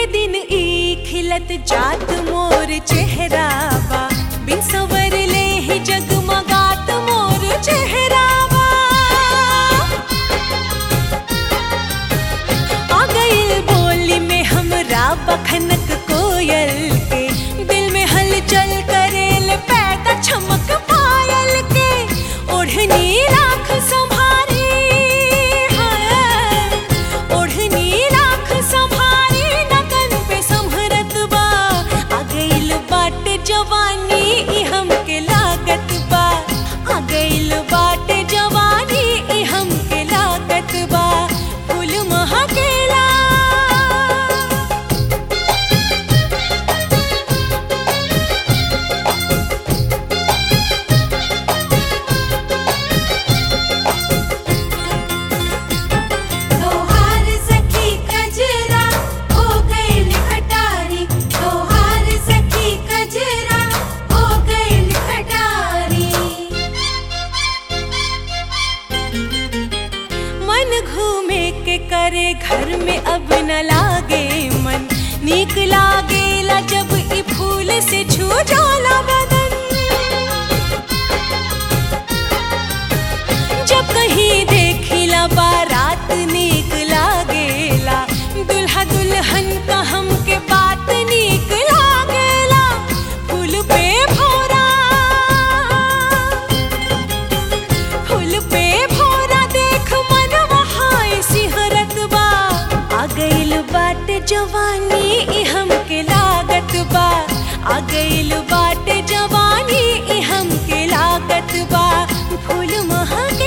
दिन ई खिलत जात मोर चेहरा बा बिन सवर ले ही जगमगात मोर चेहरा बा आ गइल बोली में हमरा बखनक कोयल के दिल में हलचल करेल पैदा चमक पायल के ओढ़नी राख संभारी है ओढ़नी राख संभारी नगन पे संभरत बा आ गइल बाट जवानी ई हमके लागत बा आ गइल बाट जवानी ई हमके लागत बा फूल महकेला तोहार सखी कजरा हो गइल खटारी तोहार सखी कजरा हो गइल खटारी मन घूमे के करे घर में अब न लागे मन नीक लागेला जब ई फूल से छू जाला बदन जब कहीं देखिला बारात नीक लागेला दुल्हा दुल्हन का हमके बात नीक लागेला फूल पे भोरा फूल पे भोरा देख मन वहां सिहरत बा आ गइल बाट जवानी ई हमके लागत बा आ गइल बाट जवानी ई हमके लागत बा फूल महके